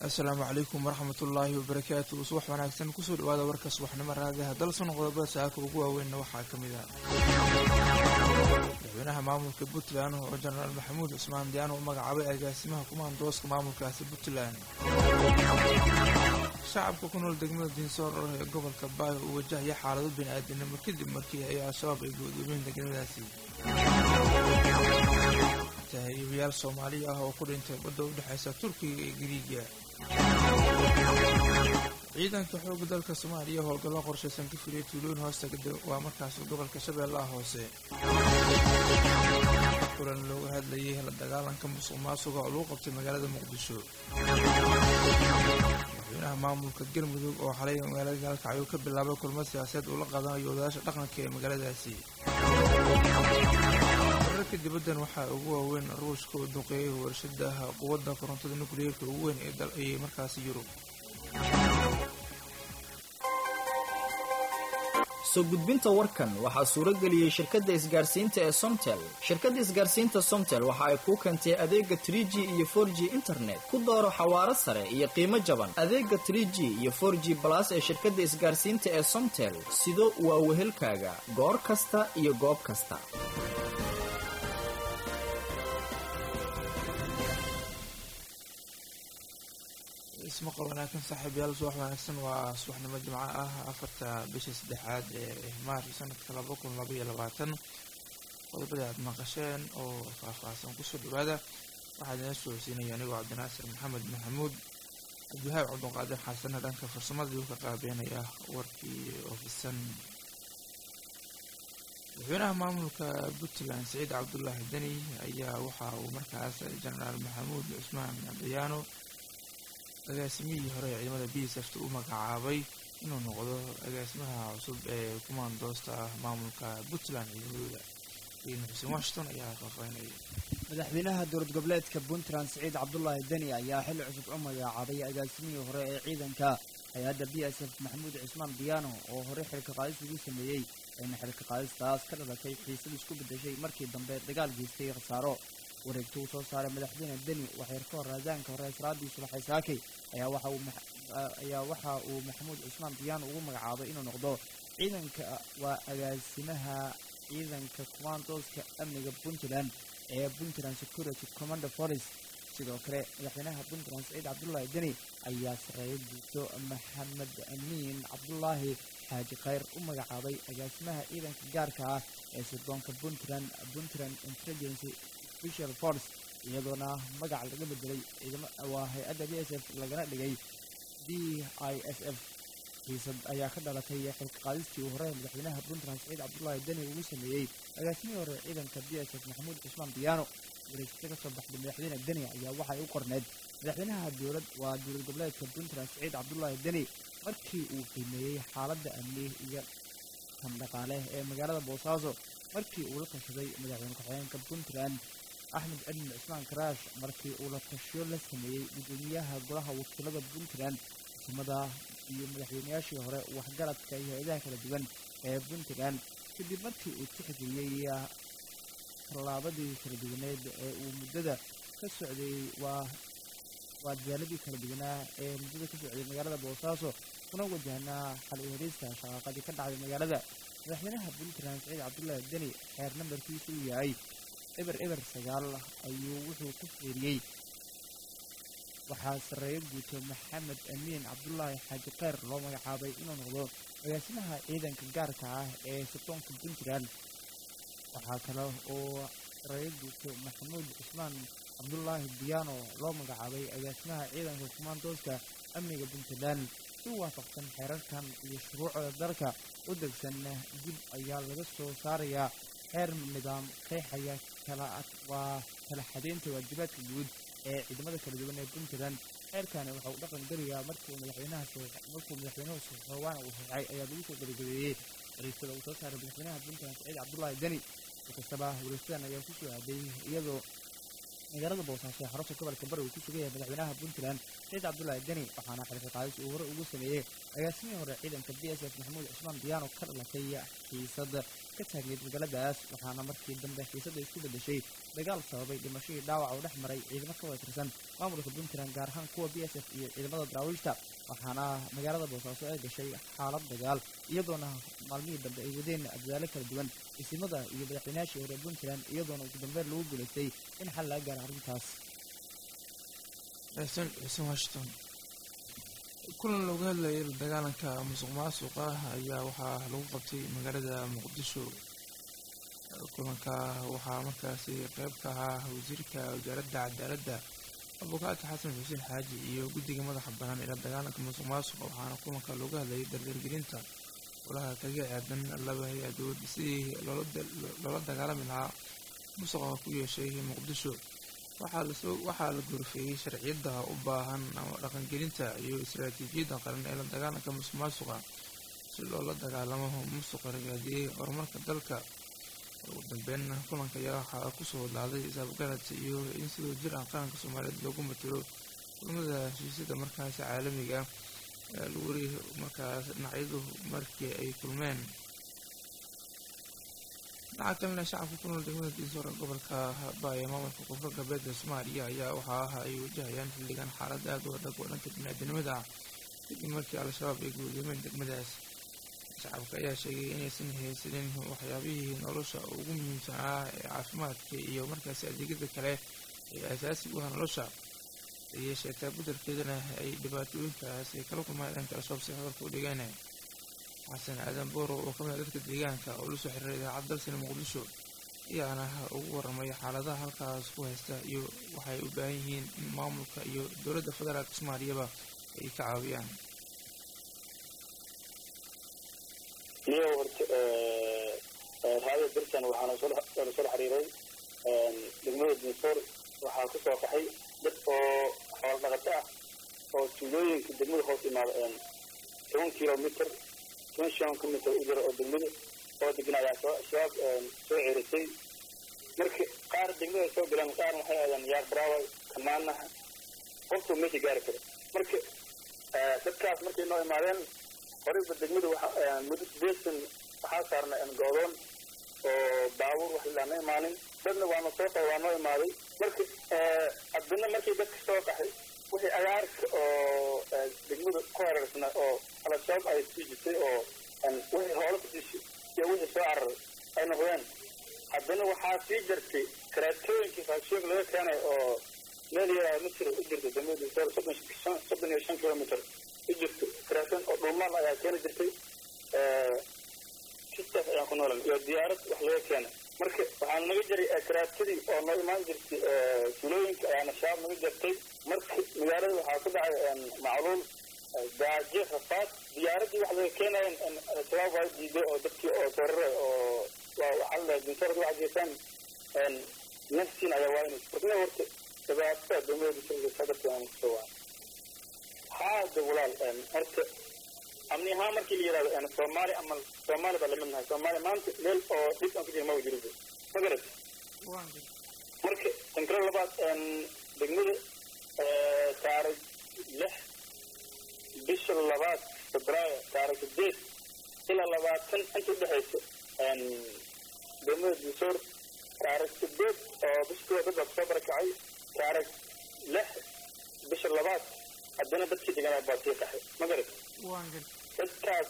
asalaamu calaykum waraxmatullaahi wabarakaatu subax wanaagsan kusoo dhawaada warka subaxnimo raadiaha dalsan qodobada saaka ugu waaweynna waxaa ka mid ah madaxweynaha maamulka puntland oo jenaraal maxamuud cusmaan diyaano u magacaabay agaasimaha kumaandooska maamulkaasi puntland shacabka ku nool degmada diinsoor ee gobolka baayo uu wajahaya xaalado bini-aadinimo kadib markii ay al-shabaab ay go'doomiyeen degmadaasi tahriibayaal soomaaliya ah oo ku dhintay badda u dhexaysa turkiga iyo giriiga ciidanka xoogga dalka soomaaliya howlgallo qorshaysan ka filiyay tuulooyin hoosta waa markaas gobolka shabeellaha hoose kulan looga hadlayay la dagaalanka musuq maasuqa oo lagu qabtay magaalada muqdisho madaxweynaha maamulka galmudug oo xalay magaalada gaalkacyo ka bilaabay kulmo siyaasadeed uu la qaadanayo odayaasha dhaqanka ee magaaladaasi wararka dibaddan waxaa ugu waaweyn ruushka uu duqeeyay warshadaha quwadda korontada nukliyeerka ugu weyn ee dal ayay markaasi yurub soo gudbinta warkan waxaa suuro geliyey shirkadda isgaarsiinta ee somtel shirkadda isgaarsiinta somtel waxa ay kuu keentay adeega tr g iyo for g internet ku dooro xawaaro sare iyo qiimo jaban adeega tr g iyo for g balas ee shirkadda isgaarsiinta ee somtel sido waa wehelkaaga goor kasta iyo goob kasta ismaqal wanaagsan saaxiibayaal subax wanaagsan waa subaxnimo jimco ah afarta bisha saddexaad ee maarch sanadka laba kun laba iyo labaatan qodobada aad maqasheen oo faahfaahsan kusoo dhawaada waxaa idina socodsiinaya anigoo cabdinaasir maxamed maxamuud cabdiwahaab cabduqaadir xasanna dhanka farsamadii uu ka qaabeenaya warkii oofisan madaxweynaha maamulka puntland saciid cabdulaahi deni ayaa waxa uu markaas jenaraal maxamuud cusmaan dayaano agaasimihii hore ee ciidamada b s f ta u magacaabay inuu noqdo agaasimaha cusub ee kumaandoosta ah maamulka puntland ciidamadooda iin xuseen washington ayaa faahfaahinaya madaxweynaha dowlad goboleedka puntland siciid cabdulaahi deni ayaa xilli cusub u magacaabay agaasimihii hore ee ciidanka hay-adda b s f maxamuud cismaan diyaano oo hore xilka qaadis ugu sameeyey ayna xilka qaadistaas ka dhalatay xiisad isku beddeshay markii dambe dagaal geystay khasaaro wareegto uu soo saaray madaxweyne deni waxyar ka hor raadaanka hore israadii subaxay saakay ayaa waxa uu maxamuud cusmaan diyaan ugu magacaabay inuu noqdo ciidanka waa agaasimaha ciidanka kumaandooska amniga puntland ee puntland security commander forest sidoo kale madaxweynaha puntland saciid cabdulaahi deni ayaa sareeyo guuto maxamed amiin cabdulaahi xaaji khayr u magacaabay agaasimaha ciidanka gaarka ah ee sirdoonka puntland puntland intelligency special force iyadoona magac laga bedelay waa hay-adda b s f lagana dhigay d i s f xiisad ayaa ka dhalatay xilka qaadistii uu hore madaxweynaha puntland saciid cabdulaahi deni ugu sameeyey agaasimihii hore ciidanka b s f maxamuud cusmaan diyaano wareegta kasoo baxday madaxweyne deni ayaa waxay u qorneed madaxweynaha dowlad waa dowlad goboleedka puntland saciid cabdulaahi deni markii uu qiimeeyey xaaladda amni iyo tan dhaqaale ee magaalada boosaaso markii uu la tashaday madaxweyne ku-xigeenka puntland axmed cilmi cismaan karaash markii uu la tashiyo la sameeyey gudoomiyaha golaha wakiilada puntland xukumada iyo madaxweynayaashii hore waxgaradka iyo hay-adaha kala duwan ee puntland kadib markii uu tixgeliyey tallaabadii kala duwaneed ee uu muddada ka socday waa waa dadaaladii kala duwanaa ee muddada ka socday magaalada boosaaso kuna wajahnaa xal u heliista shaqaaqadii ka dhacday magaalada madaxweynaha puntland saciid cabdulaahi deni xeer nambarkiisu uu yahay eber eber sagaal ayuu wuxuu ku fiiriyey waxaa sarreeyo guuto maxamed amiin cabdulaahi xaaji kheyr loo magacaabay inuu noqdo agaasimaha ciidanka gaarka ah ee sirdoonka puntland waxaa kale oo sarreeyo guuto maxamuud cusmaan cabdulaahi diyaano loo magacaabay agaasimaha ciidanka kumaandooska amniga puntland si waafaqsan xeerarkan iyo shuruucda dalka u degsan dib ayaa laga soo saarayaa xeer nidaam qeexaya waa kala xadeynta waajibaadka guud ee ciidamada kala duwan ee puntland xeerkani waxa uu dhaqan geliyaa markuu madaxweynaha markuu madaxweynuhu soxoobaan uu saxay ayaa lagu soo gabagabeeyey wareegtada uu soo saaray madaxweynaha puntland saciid cabdulaahi deni si kastaba wareegtadan ayaa ku soo aaday iyadoo magaalada boosaaso ee xarunta gobolka bari uu ku sugan yahay madaxweynaha puntland saciid cabdulaahi deni waxaana xilka qaadis uu hore ugu sameeyey agaasimihii hore ciidanka b s f maxamuud cusmaan diyaano ka dhalatay xiisad ka taagneyd magaaladaas waxaana markii dambe xiisada isku beddeshay dagaal sababay dhimashadii dhaawac oo dhex maray ciidamo ka wada tirsan maamulka puntland gaar ahaan kuwa b s f iyo ciidamada daraawiishta waxaana magaalada boosaaso ay gashay xaalad dagaal iyadoona maalmihii dambe ay wadeen dadaalo kala duwan isimada iyo madaxweynayaashii hore puntland iyadoona ugu dambeyn lagu guulaystay in xal laga gaaro arrintaas xuseen xuseen washington kulan looga hadlayay la dagaalanka musuq maasuqa ayaa waxaa lagu qabtay magaalada muqdisho kulanka waxaa markaasi qeyb ka ahaa wasiirka wasaaradda cadaaladda abukaati xasan xuseen xaaji iyo guddiga madaxa banaan ee la dagaalanka musuq maasuqa waxaana kulanka looga hadlayay dardargelinta golaha kaga aadan laba hay-adood sidii loola dagaalami lahaa musuqa ku yeeshay muqdisho waxaa la gorfeeyey sharciyadda u baahan ama dhaqangelinta iyo istaraatiijiyadda qaran ee la dagaalanka musuq maasuqa si loola dagaalamo musuqa ragaadiyey horumarka dalka ugu dambeyn kulanka ayaa waxaa kusoo hadlaaday isaabgarad iyo in sidoo jir ah qaranka soomaaliyeed loogu matalo kulamada heshiisyada markaasi caalamiga lagu wari markaas dhinacyadu markii ay kulmeen dhinaca kalena shacabka ku nool degmada diisoor ee gobolka baaya maamulka koonfur galbeed ee soomaaliya ayaa waxaa ah ay wajahayaan xilligan xaalad aad u adag oo dhanka biniaadinimada ah kadib markii al-shabaab ay guuleemeen degmadaas shacabka ayaa sheegay inaysan haysanin waxyaabihii nolosha ugu muhiimsanaa ee caafimaadka iyo markaasi adeegyada kale ee asaasiga u ah nolosha ayay sheegtaa beddelkeedana ay dhibaatooyinkaas ay kala kulmaan dhanka al-shabaab si hadalka u dhigeen xasan aadan booro oo ka mid a dadka deegaanka oo la soo xiriiray idaacad dalsina muqdisho ayaana ugu warramay xaaladaha halkaas ku haysta iyo waxay u baahan yihiin in maamulka iyo dowladda federaalka soomaaliyaba ay ka caawiyaan niyo horta raada birtan waxaana soo soo xiriiray degmada dinsoor waxaa ku soo qaxay dad oo xoolo dhaqato ah oo tuulooyinka degmada hoos imaada toban kilomitr toban shan kilomitr u jira oo degmada oo degan ayaa soo shabaab soo ceerisay marka qaar degmada soo galaan qaar waxay aadaan yaar baraawa kamaanaha qofku meesha gaari karo marka dadkaas markay noo imaadeen horeyba degmada waxa muddo sideetan waxaa saarnay goodoon oo baabuur wax ilaana imaanin dadna waana soo qaba waa noo imaaday marka haddana markii dadka soo qaxay wixii agaarka oo degmada ku hareersana oo al-shabaab ay sii jirtay oo wixii hoola ku dishay iyo wixii soo cararay ay noqdeen haddana waxaa sii jirtay karaatooyinkii raashinka laga keenay oo meel yaraa misr u jirta degmada soddon soddon iyo shan kilomitr u jirto karaatoon oo dhulmaal ayaa keeni jirtay kistaas ayaan ku noolan iyo diyaarad wax laga keenay marka waxaan naga jiray karaatadii oo noo imaan jirtay tuulooyinka ayaana shabaab naga jirtay marka magaalada waxaa ku dhacay macluul gaajo rafaad diyaaradii wax laga keenayan shabaab waa diiday oo dadkii oo torare oo waxaa la dintorada waxa jeesaan nafsiin ayaa waaynaysa markina horta dhibaatada dowlada sadarka aan kusoo waa haada walaal horta amni ahaan markii la yidhahdo soomaali ama soomaali baa lamid nahay soomaali maanta meel oo dhib aan ku jira maba jiro ma garat marka tankaro labaad degmada taarikh lix bisha labaad febraayo taarikh sideed ilaa labaatan inta udhexaysa degmada disoor taarikh sideed oo bisha kuwa dad baa kusoo barakacay taarikh lix bisha labaad haddana dadkii deganaa baa sii qaxay ma garat dadkaas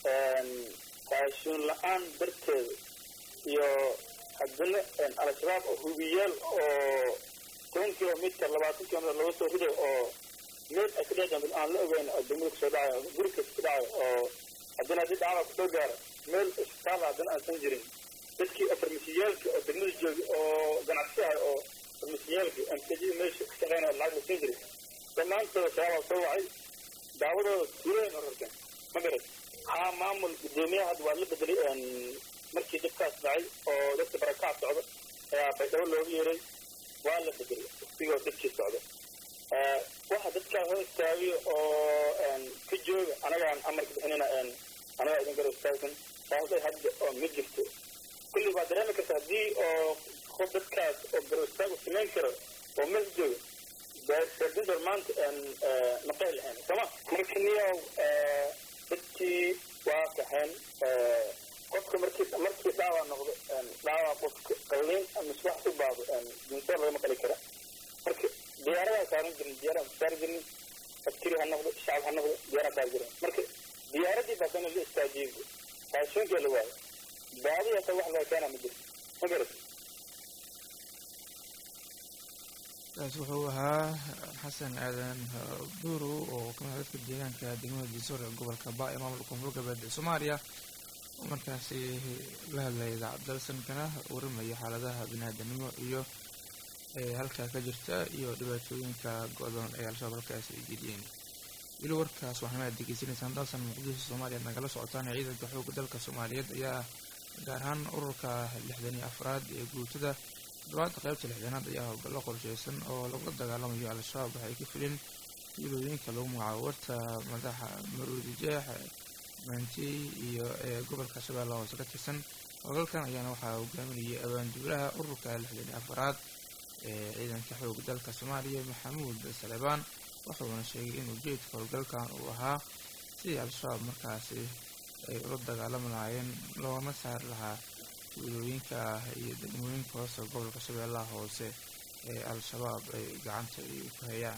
raashin la-aan darteeda iyo haddana al-shabaab oo hubiyaal oo toban kilomitr labaatan kilomitr laga soo riday oo meel ay ka dhexdaan aan la ogeyn oo degmada kusoo dhacayo guri kasta ku dhacayo oo haddana haddii dhacda kusoo gaaro meel isbitaal haddana aansan jirin dadkii farmasiyaalka oo degmada jooga oo ganacsi ah oo farmasiyaalka msjada meesha ka shaqeynaya lacag la siin jiray dhammaantooda shabaabaa soo wacay daawadooda tuulooyin horarkan ma garat haa maamul gudoomiyaha hadda waa la bedelay markii dadkaas dhacay oo dadka barakac socda ayaa baydhabo looga yeeray waa la bedelay waqtigoo dadkii socda waxa dadkaa hor istaagay oo ka jooga anagaan amarka bixinina anagaa idin garab istaagsan saasay hadda oo ma jirto kulli baa dareemi karta haddii oo qof dadkaas oo garab istaag u samayn karo oo meel jooga sardindor maanta maqay lahayn sooma marka niyow dadkii waa kaxeen qofka markii markii dhaawac noqdo dhaawac qofka qalliin ama wax u baado dinsoor lagama qali kara marka diyaaradaa saaran jirin diyaaradaa saari jirin askari ha noqdo shacab ha noqdo diyaaradaa saari jirin marka diyaaradii baa dana la istaajiyey raashinkii la waayo baadi hata wax laga keena ma jirto ma garat kaas wuxuu ahaa xasan aadan buuru oo kamid dadka deegaanka degmada diisoor ee gobolka ba ee maamulka koonfur galbeed ee soomaaliya oo markaasi la hadlaya idaacad dalsankana waramaya xaaladaha biniaadanimo iyo halkaa ka jirta iyo dhibaatooyinka go-doon ee al-shabaab halkaasi ay geliyeen weli warkaas waxaana degeysanaysaan dalsan muqdisho soomaaliya nagala socotaan ciidanka xooga dalka soomaaliyeed ayaa gaar ahaan ururka lixdan iyo afraad ee guutada toddobaadda qaybta lixdanaad ayaa howlgallo qorsheysan oo lagula dagaalamayo al-shabaab waxay ka fileen tuulooyinka lagu magacaabo warta madaxa maruudi jeex maantey iyo ee gobolka shabeelle hoose ka tirsan howlgalkan ayaana waxaa hogaaminayay abaanduulaha ururka lixdan iyo afraad ee ciidanka xooga dalka soomaaliya maxamuud salebaan wuxuuna sheegay in ujeedka howlgalkan uu ahaa sidii al-shabaab markaasi ay ula dagaalami lahaayeen loona saari lahaa tuulooyinka iyo degmooyinka hoose gobolka shabeellaha hoose ee al-shabaab ay gacanta ay ku hayaan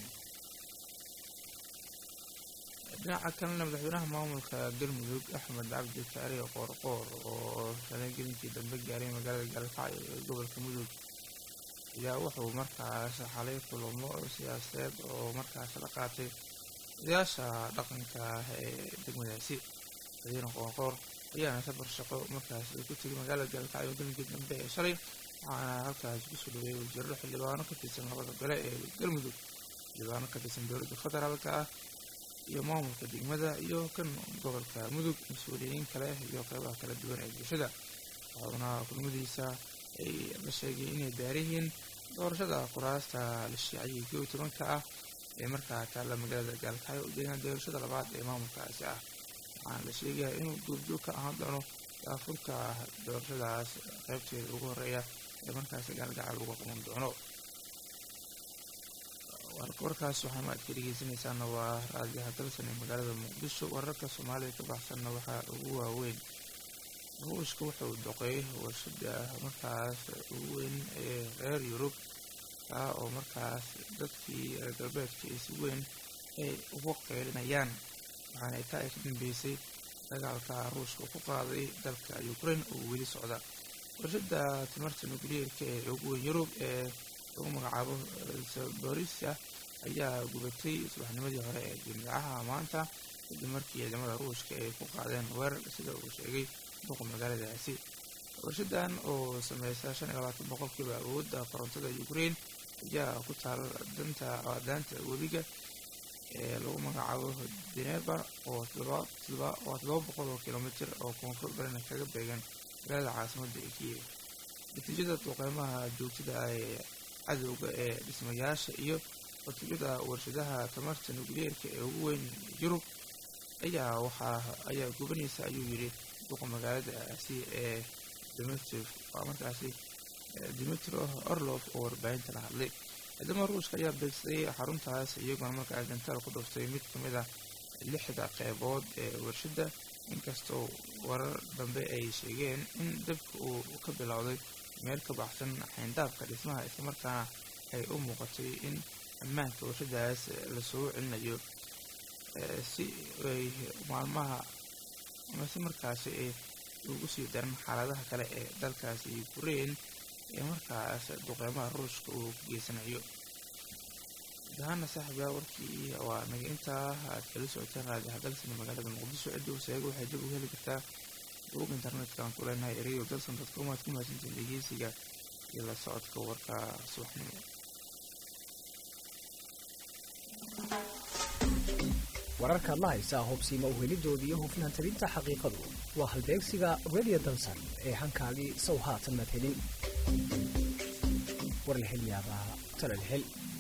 dhinaca kalena madaxweynaha maamulka galmudug axmed cabdi kaari qoorqoor oo shalay gelinkii dambe gaaray magaalada gaalkacyo ee gobolka mudug ayaa wuxuu markaas xalay kulamo siyaasadeed oo markaas la qaatay odayaasha dhaqanka ee degmadaasi madaxweyne qoorqoor ayaana safar shaqo markaas ku tegay magaalada gaalkacyo gelinkii dambe ee shalay waxaana halkaas kusoo dhaweeyay wasiirro xildhibaano ka tirsan labada gole ee galmudug xildhibaano ka tirsan dowladda federaalka ah iyo maamulka degmada iyo kan gobolka mudug mas-uuliyiin kale iyo qeybaha kala duwan ee bulshada waxauna kulmadiisa ay la sheegay inay baarihiin doorashada kuraasta la shiiciyay koo iyo tobanka ah ee markaa taalla magaalada gaalkacyo u jeedaan doorashada labaad ee maamulkaasi ah waxaana la sheegaya inuu duurjoog ka ahaan doono daafurka doorashadaas qeybteeda ugu horeeya ee markaasi gaalgacal lagu qaban doono warkaas waxaana aad ka dhegeysanaysaana waa raadiyaha dalsan ee magaalada muqdisho wararka soomaalida ka baxsanna waxaa ugu waaweyn ruushka wuxuu doqay warshada markaas ugu weyn ee reer yurub kaa oo markaas dadkii reer galbeedka ay si weyn ay ugu qeylinayaan waxaana taa ay ka dambeysay dagaalka ruushka ku qaaday dalka ukraine oo weli socda warshada tamarta nucleerka ee ugu weyn yurub ee lagu magacaabo zaborisia ayaa gubatay subaxnimadii hore ee jimcaha maanta kadib markii ciidamada ruushka ay ku qaadeen weerar sida uu sheegay duqa magaaladaasi warshadan oo sameysa shan iyo labaatan boqolkiiba awoodda korontada ukraine ayaa ku taala danta daanta webiga ee lagu magacaabo deneba oo waa todoba boqol oo kilomitr oo koonfur barina kaga beegan magaalada caasimadda ee kiyev natiijada duqeymaha joogtada ah ee cadowga ee dhismayaasha iyo watijada warshadaha tamarta nucleerka ee ugu weyn yurub ayaa waxaa ayaa gubanaysa ayuu yidhi duqa magaaladaasi ee dmitri waa markaasi dimitro orlof oo warbaahinta la hadlay ciidamada ruushka ayaa beegsaday xaruntaas iyagoona markaa gantaal ku dhuftay mid ka mid ah lixda qeybood ee warshadda inkastoo warar dambe ay sheegeen in dabka uu ka bilowday meel ka baxsan xayndaabka dhismaha islamarkaana ay u muuqatay in ammaanka warshadaas lasoo celinayo si ay maalmaha ama si markaasi ay ugu sii daran xaaladaha kale ee dalkaasi ukraine ee markaas duqeymaha ruushka uu ka geysanayo dahana saaxiibyaa warkii waa naga intaa aad kala socoteen raadiyaha dalsan magaalada muqdisho cidda waseega waxay dib ugu heli kartaa bog internetka aan ku leenahay erayo dalsan dadcom aad ku mahadsantiin dhegeysiga iyo la socodka warka subaxnimo wararkaad la haysaa hubsiima uhelidoodii iyo hufnaan talinta xaqiiqadu waa halbeegsiga radio dalsan ee hankaagii sow haatan maad helin war la hel yaabaa talal hel